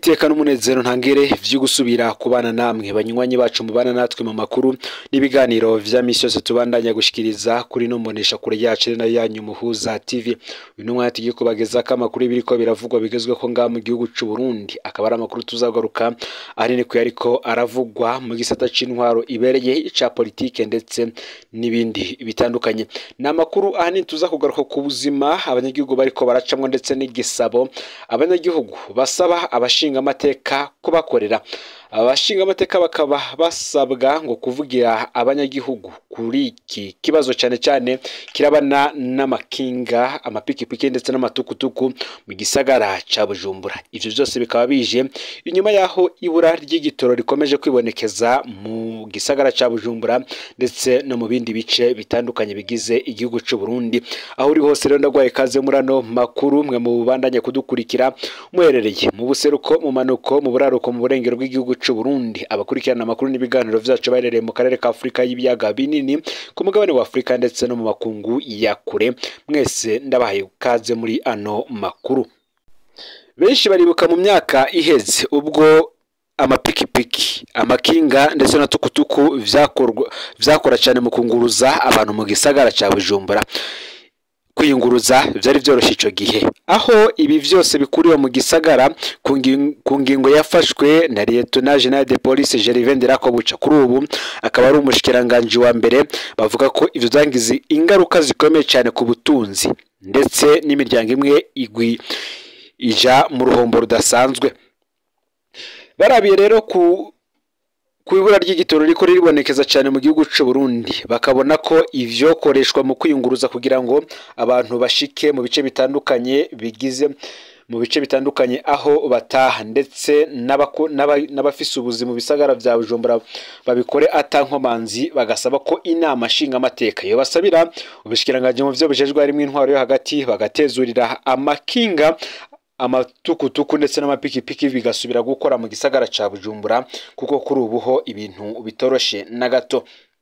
iteka n'umunezero ntangere vyo gusubira kubana namwe banywanyi bacu mubana natwe mu makuru n'ibiganiro vya misi yose tubandanya gushikiriza kuri no mbonesha kure yacu na yanyu muhuza TV uyu ni umwanya tugiye kubagezako amakuru y'ibiriko biravugwa bigezweho ngaha mu gihugu c'u Burundi akaba ari amakuru tuzagaruka ahanini ku yariko aravugwa mu gisata c'intwaro ibereye ica politike ndetse n'ibindi bitandukanye ni amakuru ahanini tuza kugaruka ku buzima abanyagihugu bariko baracamwo ndetse n'igisabo abanyagihugu basaba abashinga amateka kubakorera abashinga amateka bakaba basabwa ngo kuvugira abanyagihugu kuri iki kibazo cyane cyane kirabana n'amakinga amapikipiki ndetse n'amatukutuku mu gisagara ca Bujumbura ivyo byose bikaba bije inyuma yaho ibura ry'igitoro rikomeje kwibonekeza mu gisagara ca Bujumbura ndetse no mu bindi bice bitandukanye bigize igihugu c'u Burundi aho uri hose rero ndagwaye kaze muri ano makuru mwe mu bandanye kudukurikira muherereye mu buseruko mu manuko mu buraruko mu burengero bw'igihugu c'u Burundi abakurikirana amakuru n'ibiganiro vyacu baherereye mu karere ka Afurika y'ibiyaga binini ku mugabane wa Afurika ndetse no mu makungu ya kure mwese ndabahaye kaze muri ano makuru benshi baribuka mu myaka iheze ubwo amapikipiki amakinga ndetse na tukutuku vyakorwa vyakora cyane mu kunguruza abantu mu gisagara ca Bujumbura kwiyunguruza byari byoroshye icyo gihe aho ibi byose bikuriwe mu gisagara ku ngingo yafashwe na liyetona jenali de polisi gerivende rakobuca kuri ubu akaba ari umushikiranganji wa mbere bavuga ko ibyo byangize ingaruka zikomeye cyane ku butunzi ndetse n'imiryango imwe igwi ija mu ruhombo rudasanzwe barabiye rero ku ku ibura ry'igitoro riko riribonekeza cyane mu gihugu cy'u Burundi bakabona ko ivyokoreshwa mu kwiyunguruza kugira ngo abantu bashike mu bice bitandukanye bigize mu bice bitandukanye aho bataha ndetse n'abafise ubuzi mu bisagara vya Bujumbura babikore atankomanzi bagasaba ko inama nshinga amateka yo basabira ubushikiranganji mu vyo bujejwe harimo intwaro yo hagati bagatezurira amakinga amatukutuku ndetse n'amapikipiki bigasubira gukora mu gisagara ca Bujumbura kuko kuri ubu ho ibintu bitoroshe na gato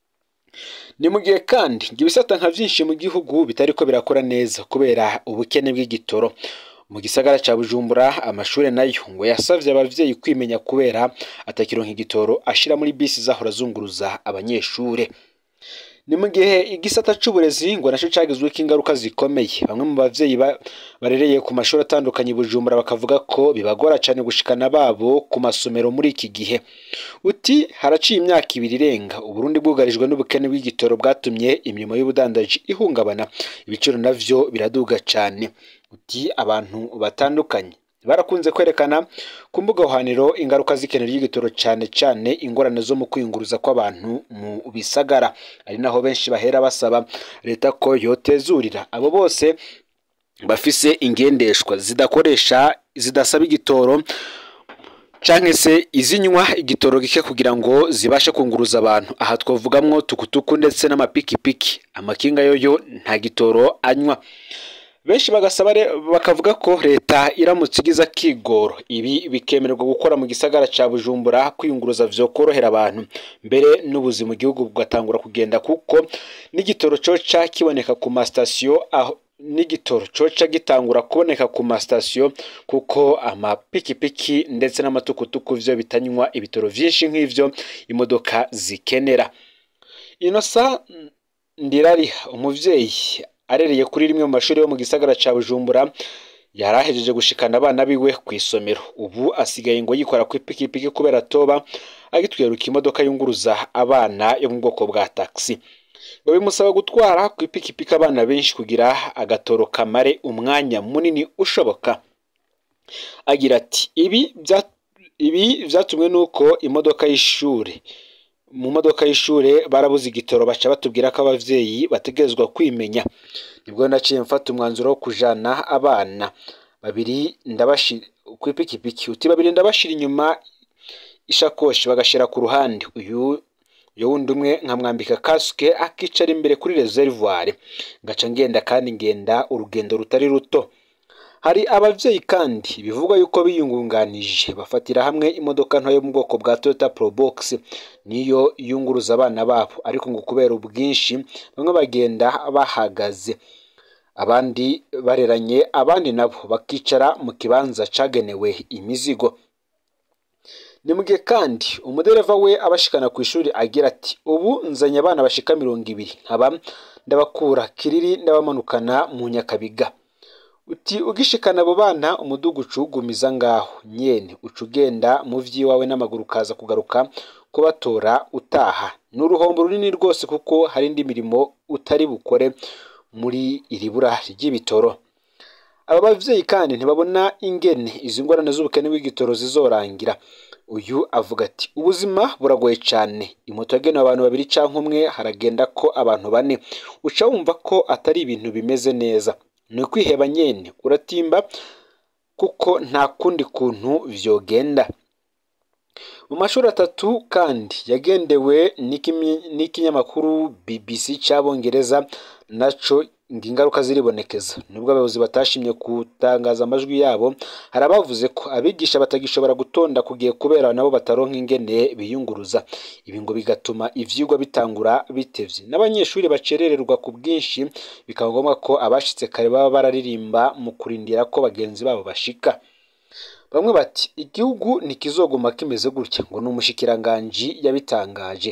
ni mu gihe kandi ibisata nka byinshi mu gihugu bitariko birakora neza kubera ubukene bw'igitoro mu gisagara ca Bujumbura amashuri nayo ngo yasavye abavyeyi kwimenya kubera atakironka igitoro ashira muri bisi zahora zunguruza abanyeshure ni mu gihe igisata c'uburezi ngo naco cagizweko ingaruka zikomeye bamwe mu bavyeyi barereye ku mashuri atandukanye Bujumbura bakavuga ko bibagora cane gushikana babo ku masomero muri iki gihe uti haraciye imyaka ibiri irenga uburundi bwugarijwe n'ubukene bw'igitoro bwatumye imirimo y'ubudandaji ihungabana ibiciro navyo biraduga cane uti abantu batandukanye barakunze kwerekana ku mbuga hwaniro ingaruka z'ikenera ry'igitoro cyane cyane ingorane zo mu kwiyunguruza kw'abantu mu bisagara ari naho benshi bahera basaba leta ko yotezurira abo bose bafise ingendeshwa zidakoresha zidasaba igitoro canke se izinywa igitoro gike kugira ngo zibashe kunguruza abantu aha twavugamwo tukutuku ndetse n'amapikipiki amakinga yoyo nta gitoro anywa benshi bagasaba bakavuga ko leta iramutse igize akigoro ibi bikemererwa gukora mu gisagara ca Bujumbura kwiyunguruza vyokorohera abantu mbere n'ubuzi mu gihugu bugatangura kugenda kuko n'igitoro coca kiboneka ku masitasiyo aho n'igitoro coca gitangura kuboneka ku masitasiyo kuko amapikipiki ndetse n'amatukutuku vyo bitanywa ibitoro vyinshi nk'ivyo imodoka zikenera inosa ndirariha umuvyeyi arereye kuri rimwe mu mashuri yo mu gisagara ca Bujumbura yarahejeje gushikana abana biwe ku isomero ubu asigaye ngo yikora ku ipikipiki kubera toba agitweruka imodoka yunguruza abana yo mu bwoko bwa taxi ngo bimusaba gutwara ku ipikipiki abana benshi kugira agatoro kamare umwanya munini ushoboka agira ati ibi ibi vyatumwe nuko imodoka y'ishure mu modoka y'ishure barabuze igitoro baca batubwira ko abavyeyi bategerezwa kwimenya nibwo naciye mfata umwanzuro wo kujana abana babiri ndabashira ku ipikipiki uti babiri ndabashira inyuma ishakoshi bagashira ku ruhande uyu uyu wundi umwe nkamwambika kasike akicara imbere kuri reservoir ngaca ngenda kandi ngenda urugendo rutari ruto hari abavyeyi kandi bivugwa yuko biyungunganije bafatira hamwe imodoka nto yo mu bwoko bwa Toyota Probox niyo yunguruza abana babo ariko ngo kubera ubwinshi bamwe bagenda bahagaze abandi bareranye abandi nabo bakicara mu kibanza cagenewe imizigo ni mu gihe kandi umudereva we abashikana ku ishuri agira ati ubu nzanye abana bashika mirongo ibiri nkaba ndabakura kiriri ndabamanukana mu nyakabiga uti ugishikana abo bana umudugu ucugumiza ngaho nyene uca ugenda mu vy'iwawe n'amaguru ukaza kugaruka kubatora utaha ni uruhombo runini rwose kuko hari indi mirimo utari bukore muri iri bura ry'ibitoro aba bavyeyi kandi ntibabona ingene izi ngorane z'ubukene bw'igitoro zizorangira uyu avuga ati ubuzima buragoye cyane imoto yagenewe abantu babiri cyangwa umwe haragenda ko abantu bane uca wumva ko atari ibintu bimeze neza ni ukwiheba nyene uratimba kuko nta kundi kuntu vyogenda mu mashuri atatu kandi yagendewe n'ikinyamakuru BBC cy'abongereza naco ngo ingaruka ziribonekeza nubwo abayobozi batashimye gutangaza amajwi yabo hari abavuze ko abigisha batagishobora gutonda kugiye kubera nabo bataronka ingene biyunguruza ibi ngo bigatuma ivyigwa bitangura bitevye n'abanyeshuri bacerererwa ku bwinshi bikaba ngombwa ko abashitse kare baba bararirimba mu kurindira ko bagenzi babo bashika bamwe bati igihugu ntikizoguma kimeze gutya ngo ni umushikiranganji yabitangaje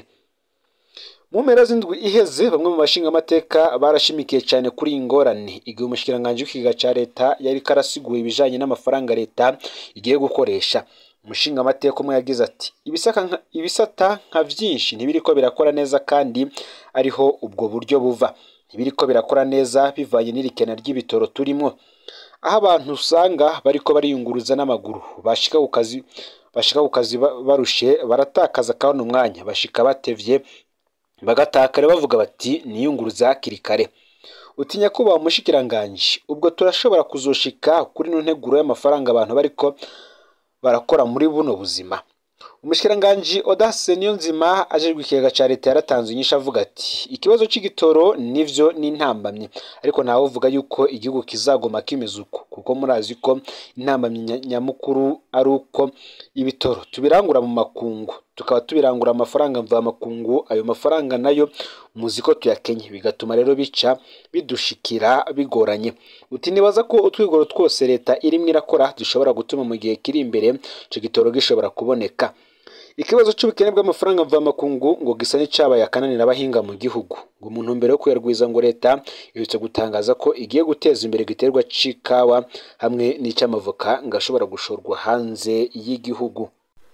mu mpera z'indwi iheze bamwe mu bashingamateka barashimikiye cyane kuri iyi ngorane igihe umushikiranganji w'ikiga ca leta yari karasiguye ibijanye n'amafaranga leta igiye gukoresha umushingamateka umwe yagize ati ibisata nka vyinshi ntibiriko birakora neza kandi ariho ubwo buryo buva ntibiriko birakora neza bivanye n'irikena ry'ibitoro turimwo aho abantu usanga bariko bariyunguruza n'amaguru bashika ku kazi bashika ku kazi barushe baratakaza kandi umwanya bashika batevye bagatakara bavuga bati niyunguruza hakiri kare utinya kuba umushikiranganji ubwo turashobora kuzoshika kuri no nteguro y'amafaranga abantu bariko barakora muri buno buzima umushikiranganji Audace Niyonzima ajejwe ikigega ca leta yaratanze inyishu avuga ati ikibazo c'igitoro nivyo n'intambamye ariko ntawe uvuga yuko igihugu kizagoma kimeze uko kuko murazi ko intambamye nyamukuru ari uko ibitoro tubirangura mu makungu tukaba tubirangura amafaranga mva makungu ayo mafaranga nayo muzi ko tuyakenye bigatuma rero bica bidushikira bigoranye uti nibaza ko utwigoro twose leta irimo irakora dushobora gutuma mu gihe kiri imbere ico gitoro gishobora kuboneka ikibazo c'ubukene bw'amafaranga mva makungu ngo gisa n'icabaye akananira abahinga mu gihugu ngo mu ntumbero yo kuyarwiza ngo leta iherutse gutangaza ko igiye guteza imbere igiterwa c'ikawa hamwe n'ic'amavoka ngo ashobora gushorwa hanze y'igihugu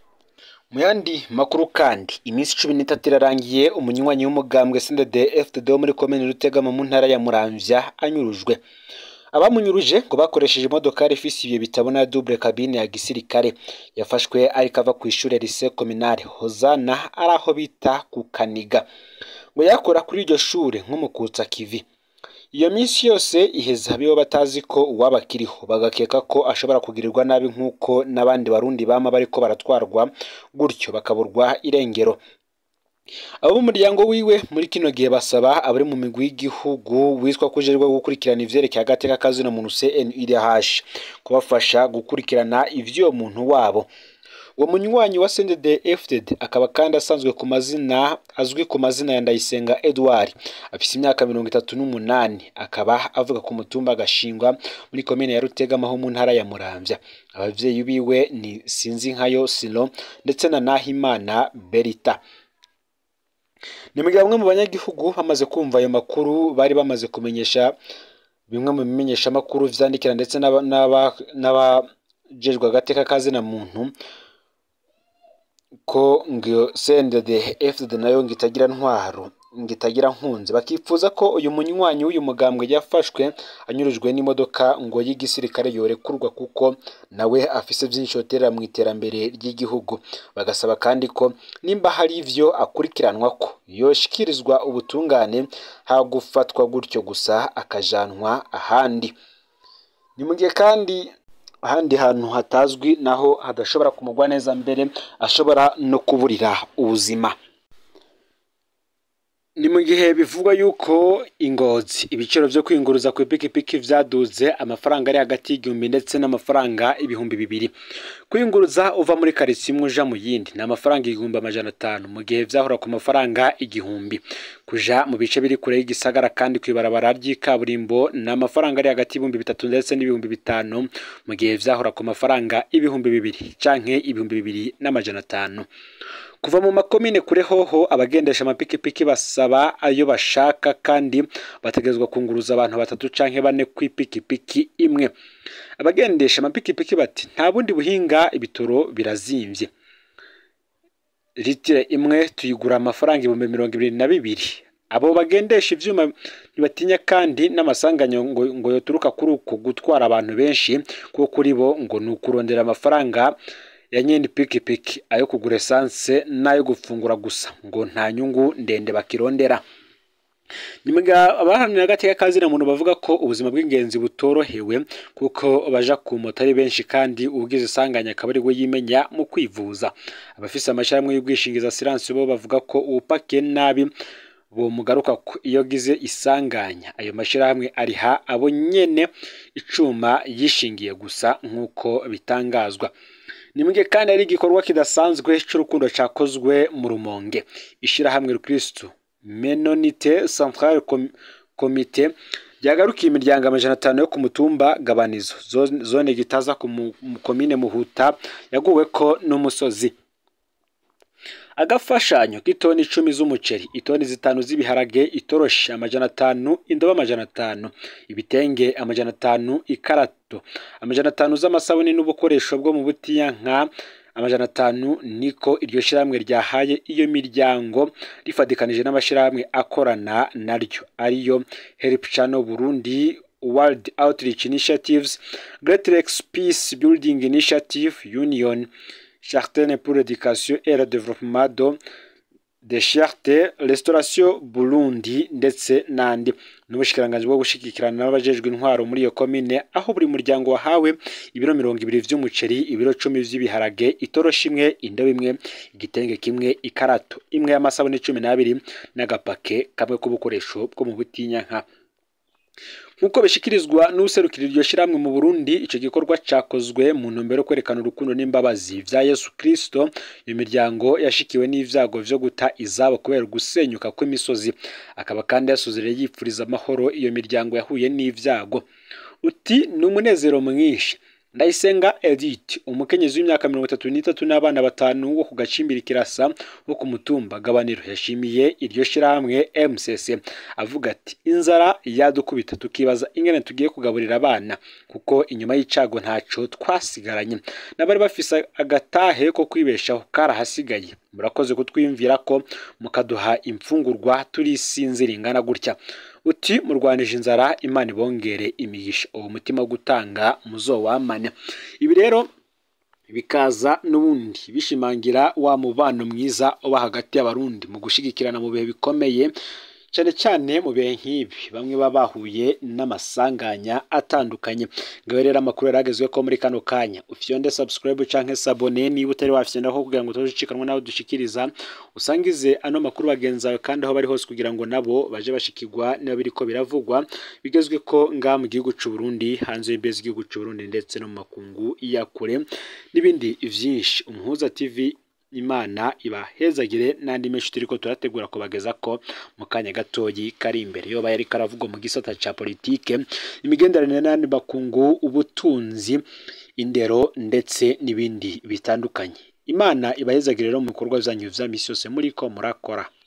mu yandi makuru kandi iminsi cumi n'itatu irarangiye umunywanyi w'umugambwe CNDD FDD wo muri komine Rutegama mu ntara ya Muramvya anyurujwe abamunyuruje ngo bakoresheje imodokari ifise ibiyo bitabona double cabine ya gisirikare yafashwe ariko ava ku ishure lycée communale Hozana ari aho bita ku Kaniga ngo yakora kuri iryo shure nk'umukutsa kivi iyo minsi yose iheza bibo batazi ko uwabakiriho bagakeka ko ashobora kugirirwa nabi nk'uko n'abandi barundi bama bariko baratwarwa gutyo bakaburwa irengero abo mu muryango wiwe muri kino gihe basaba abari mu migwi y'igihugu witwa kujerwa gukurikirana ivyerekeye agateka kazina muntu CNUDH kubafasha gukurikirana ivy'uwo muntu wabo uwo munywanyi wa CNDD FDD akaba kandi asanzwe ku mazina azwi ku mazina ya Ndayisenga Edouard afise imyaka mirongo itatu n'umunani akaba avuga ku mutumba agashingwa muri komine ya Rutegama ho mu ntara ya Muramvya abavyeyi biwe ni Sinzinkayo Silo ndetse na Nahimana Berita ni mu gihe bamwe mu banyagihugu bamaze kumva ayo makuru bari bamaze kumenyesha bimwe mu bimenyeshamakuru vyandikira ndetse n'abajejwe agateka kazina muntu ko ngo CNDD FDD nayo ngo itagira ntwaro ngo itagira nkunzi bakifuza ko uyu munywanyi w'uyu mugambwe yafashwe anyurujwe n'imodoka ngo y'igisirikare yorekurwa kuko nawe afise vyinshi yoterera mu iterambere ry'igihugu bagasaba kandi ko nimba hari ivyo akurikiranwa ko yoshikirizwa ubutungane hagufatwa gutyo gusa akajanwa ahandi ni mu gihe kandi ahandi hantu hatazwi naho hadashobora kumugwa neza mbere ashobora no kuburira ubuzima ni mu gihe bivugwa yuko ingozi ibiciro byo kwinguruza ku ipikipiki vyaduze amafaranga ari hagati y'igihumbi ndetse n'amafaranga ibihumbi bibiri kwinguruza uva muri karitsiye imwe uja mu yindi ni amafaranga igihumbi amajana atanu mu gihe vyahora ku mafaranga igihumbi kuja mu bice biri kure y'igisagara kandi kw'ibarabara ry'ikaburimbo ni amafaranga ari hagati y'ibihumbi bitatu ndetse n'ibihumbi bitanu mu gihe vyahora ku mafaranga ibihumbi bibiri canke ibihumbi bibiri n'amajana atanu kuva mu makomine kure hoho abagendesha amapikipiki basaba ayo bashaka kandi bategerezwa kunguruza abantu batatu canke bane kw'ipikipiki imwe abagendesha amapikipiki bati nta bundi buhinga ibitoro birazimvye litiro imwe tuyigura amafaranga ibihumbi mirongo ibiri na bibiri abo bagendesha ivyuma ntibatinya kandi n'amasanganyo ngo, ngo yoturuka kuri uko gutwara abantu benshi kuko kuri bo ngo ni ukurondera amafaranga ya nyene pikipiki ayo kugura esanse n'ayo gufungura gusa ngo nta nyungu ndende bakirondera nyuma abaharanira agateka kazina muntu bavuga ko ubuzima bw'ingenzi butorohewe kuko baja ku moto ari benshi kandi ubwiza isanganya akaba ari we yimenya mu kwivuza abafise amashirahamwe y'ubwishingizi asiranse bo bavuga ko uwupakiye nabi bomugaruka iyo gize isanganya ayo mashirahamwe ariha abo nyene icuma yishingiye gusa nk'uko bitangazwa nimwe kandi ari igikorwa kidasanzwe c'urukundo cakozwe mu rumonge ishirahamwe rukristo menonite centrale komite ryagarukiye imiryango amajana atanu yo ku mutumba gabanizo zone gitaza ku komine muhuta yaguweko n'umusozi agafashanyo k'itoni icumi z'umuceri itoni zitanu z'ibiharage itoroshi amajana atanu indobo amajana atanu ibitenge amajana atanu ikarato amajana atanu z'amasabuni n'ubukoresho bwo mu butiya nka amajana atanu niko iryo shirahamwe ryahaye iyo miryango rifatikanije n'amashirahamwe akorana naryo ariyo help channel burundi world outreach initiatives great lakes peace building initiative union Chartene pour l'éducation et le développement de de Charte Restauration Burundi ndetse n'andi n'ubushikiranganji bwo gushigikirana n'abajejwe intwaro muri iyo komine aho buri muryango wahawe ibiro mirongo ibiri vy'umuceri ibiro cumi vy'ibiharage itoroshi imwe indobo imwe igitenge kimwe ikarato imwe y'amasabune cumi n'abiri n'agapake kamwe k'ubukoresho bwo mu butinyanka nk'uko bishikirizwa n'userukira iryo shyirahamwe mu Burundi icyo gikorwa cyakozwe mu ntumbero yo kwerekana urukundo n'imbabazi vya Yesu Kristo iyo miryango yashikiwe n'ivyago vyo guta izabo kubera gusenyuka kw'imisozi akaba kandi yasuzire yipfuriza amahoro iyo miryango yahuye n'ivyago uti ni umunezero mwinshi ndayisenga edith umukenyezi w'imyaka mirongo itatu n'itatu n'abana batanu wo ku gacimbiri kirasa wo ku mutumba gabaniro yashimiye iryo shyirahamwe mcc avuga ati inzara yadukubita tukibaza ingene tugiye kugaburira abana kuko inyuma y'icago ntaco twasigaranye n'abari bafise agatahe ko kwibeshaho karahasigaye murakoze kutwiyumvira ko mukaduha imfungurwa turisinzira ingana gutya uti murwanije inzara imana ibongere imigisha uwo mutima wo gutanga muzowamane ibi rero bikaza n'ubundi bishimangira wa mubano mwiza uba hagati y'abarundi mu gushigikirana mu bihe bikomeye cyane cyane mu bihe nk'ibi bamwe baba bahuye n'amasanganya atandukanye ngaho rero amakuru yaragezwe ko muri kano kanya ufyonde subscribe canke sabone niba utari wafyondaho kugira ngo utazicikanwa nawe dushikiriza usangize ano makuru bagenzi bawe kandi aho bari hose kugira ngo nabo baje bashikirwa niba biriko biravugwa bigezwe ko ngaha mu gihugu c'u Burundi hanze y'imbizi z'igihugu c'u Burundi ndetse no mu makungu ya kure n'ibindi vyinshi umuhuza TV imana ibahezagire n'andi menshi turiko turategura kubageza ko mu kanya gatoyi kari imbere yoba yari karavugwa mu gisata ca politike imigenderanire n'andi bakungu ubutunzi indero ndetse n'ibindi bitandukanye imana ibahezagire rero mu bikorwa vyanyu vya misi yose muriko murakora